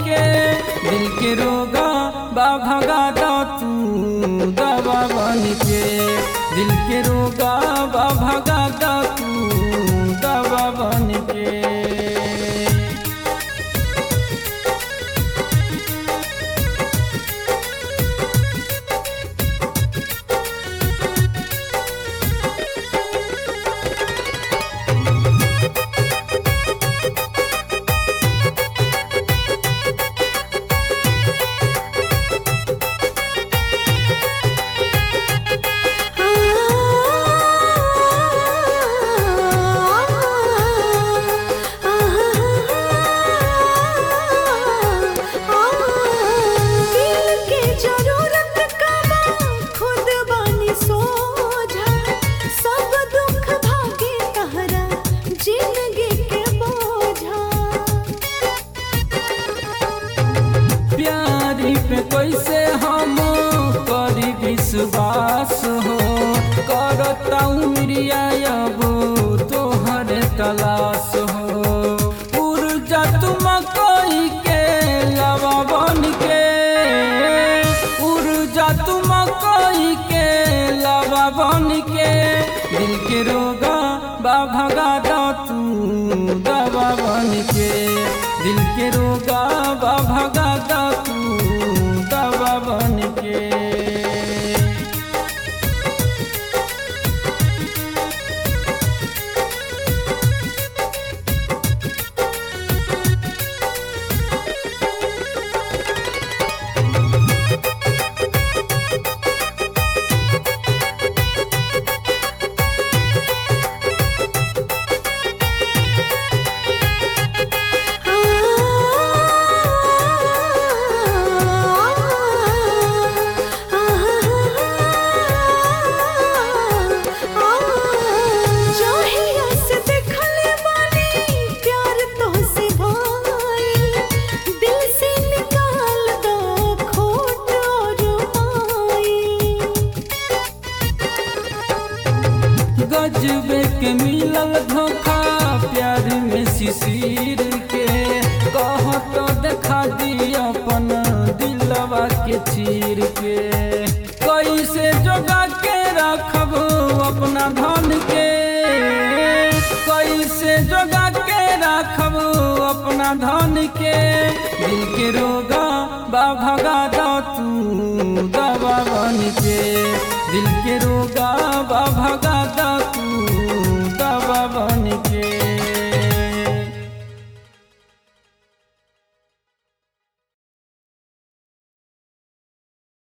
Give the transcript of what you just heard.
के दिल के रोगा बा भगा दा तू दवा बन के दिल के रोगा बा भगा दा तू दवा बन के दिल के जरूरत कबा खुद बानी सोझा सब दुख भागे तहरा जिंदगी के बोझा प्यारी पे कैसे हम करी विश्वास हो करता उमरिया अब तोहर तलाश हो ऊर्जा तुम कोई के लवा बन के ऊर्जा तुम कोई के लवा बन के दिल के रोगा बा भगा दा तू दवा बन के दिल के रोगा बा भगा दा तू दवा बन के जोहिया से देखले बानी प्यार तो से भाई दिल से निकाल दो खोट और माई गजबे के मिलल धोखा प्यार में शिशिर के कह तो देखा दी अपन दिलवा के चीर के कैसे जोगा के रखब अपना धन के कैसे जोगा के रखब अपना धन के दिल के रोगा बा भगा दा तू दवा बन के दिल के रोगा बा भगा दा